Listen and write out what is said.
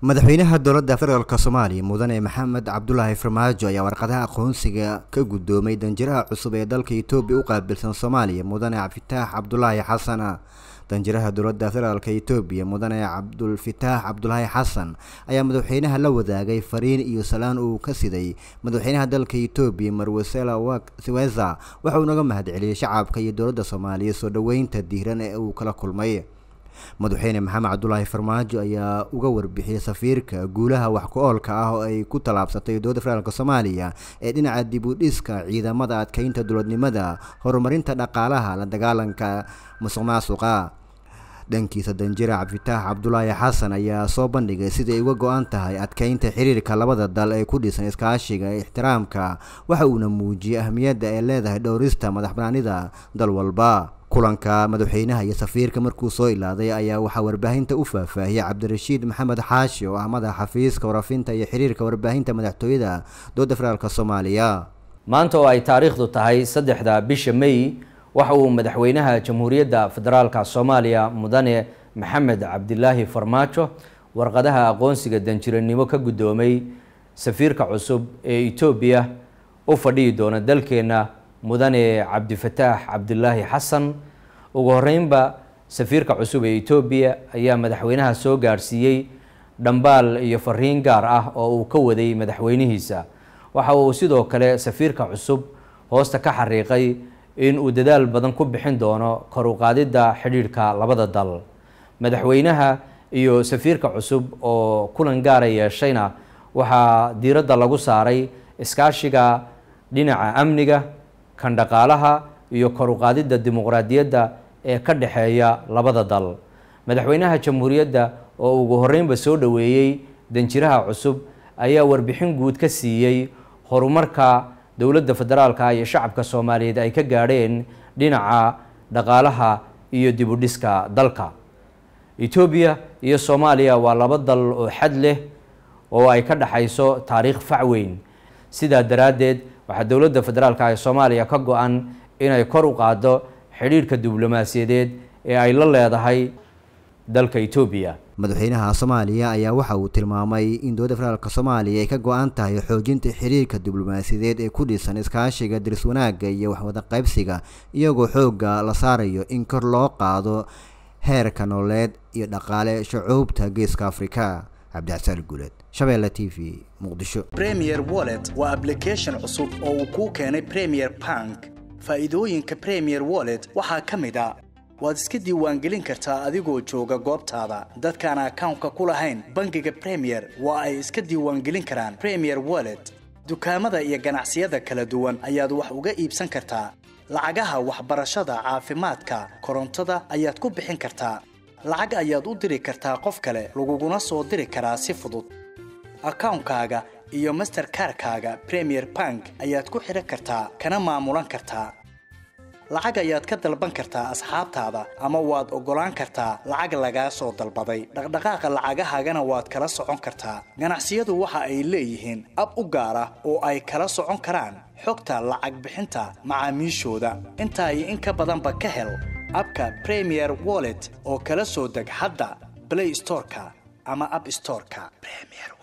madaxweynaha dowladda federaalk soomaaliya mudane maxamed cabdulaahi farmaajo ayaa warqadaha aqoonsiga ka guddoomay danjiraha cusub ee dalka etoobiya u qaabilsan soomaaliya mudane cabdifitaax cabdulaahi xasan danjiraha dowladda federaalk etoobiya mudane cabdulfitaax cabdulaahi xasan ayaa madaxweynaha la wadaagay fariin iyo salaan uu ka siday madaxweynaha dalka etoobiya marwesela siweza waxa uu naga mahadceliyey shacabka iyo dowladda soomaaliya soo dhoweynta diiran ee uu kala kulmay madaxweyne maxamed cabdulaahi farmaajo ayaa uga warbixiyey safiirka guulaha wax ku-oolka ah oo ay ku tallaabsatay dowladda federaalk soomaaliya ee dhinaca dib u dhiska ciidamada adkeynta dowladnimada horumarinta dhaqaalaha la dagaalanka musuq maasuqa dhankiisa danjira cabdifitaax cabdulaahi xasan ayaa soo bandhigay sidai uga go-an tahay adkeynta xiriirka labada dal ee ku dhisan iskaashiga ee ixtiraamka waxa uuna muujiyey ahmiyadda ay leedahay dhowrista madax banaanida dal walba kulanka madaxweynaha iyo safiirka markuu soo ilaaday ayaa waxaa warbaahinta u faahfaahiyey cabdirashiid maxamed xaashi oo ah madaxa xafiiska warafinta iyo xiriirka warbaahinta madaxtooyada dowladda federaalk soomaaliya maanta oo ay taariikhdu tahay saddexda bisha may waxa uu madaxweynaha jamhuuriyadda federaalka soomaaliya mudane maxamed cabdilaahi farmaajo warqadaha aqoonsiga danjiranimo ka guddoomay safiirka cusub ee etoobiya u fadhihi doona dalkeenna mudane cabdifataax cabdilaahi xasan ugu horeynba safiirka cusub ee etoobiya ayaa madaxweynaha soo gaadhsiiyey dhambaal iyo fariin gaar ah oo uu ka waday madaxweynihiisa waxa uu sidoo kale safiirka cusub hoosta ka xariiqay in uu dadaal badan ku bixin doono kor u qaadidda xidhiidhka labada dal madaxweynaha iyo safiirka cusub oo kulan gaara yeeshayna waxaa diiradda lagu saaray iskaashiga dhinaca amniga kan dhaqaalaha iyo kor u qaadidda dimuqraadiyadda ee ka dhexeeya labada dal madaxweynaha jamhuuriyadda oo ugu horeynba soo dhoweeyey danjiraha cusub ayaa warbixin guud ka siiyey horumarka dowladda federaalka iyo shacabka soomaaliyeed ay ka gaadheen dhinaca dhaqaalaha iyo dibudhiska dalka etoobiya iyo soomaaliya waa laba dal oo xad leh oo ay ka dhexayso taariikh fac weyn sidaa daraaddeed waxaa dowladda federaalka ee soomaaliya ka go-an inay kor u qaaddo xidhiidhka diblomaasiyadeed ee ay la leedahay dalka etoobiya madaxweynaha soomaaliya ayaa waxa uu tilmaamay in dowladda federaalk soomaaliya ay ka go-an tahay xoojinta xiriirka diblomaasiyadeed ee ku dhisan iskaashiga diris wanaagga iyo waxwada qaybsiga iyagoo xoogga la saarayo in kor loo qaado heerka nololeed iyo dhaqaale shucuubta geeska afrika cabdixasaan guuleed shabeelle t v muqdisho premier wallet waa ablication cusub oo uu kuu keenay premier bank faa'iidooyinka premier wallet waxaa ka mid a waad iska diiwaangelin kartaa adigoo jooga goobtaada dadkaan akawnka ku lahayn bangiga premier waa ay iska diiwaangelin karaan premier wallet dukaamada iyo ganacsiyada kala duwan ayaad wax uga iibsan kartaa lacagaha waxbarashada caafimaadka korontada ayaad ku bixin kartaa lacag ayaad u diri kartaa qof kale laguguna soo diri karaa si fudud akawnkaaga iyo masterkarkaaga premier bank ayaad ku xidhan kartaa kana maamulan kartaa lacag ayaad ka dalban kartaa asxaabtaada ama waad oggolaan kartaa lacag lagaa soo dalbaday dhaqdhaqaaqa lacagahaagana waad kala socon kartaa ganacsiyadu waxa ay leeyihiin ab u gaar ah oo ay kala socon karaan xogta lacag bixinta macaamiishooda intaa iyo in ka badanba ka hel abka premier wallet oo kala soo deg hadda blay storeka ama ab storeka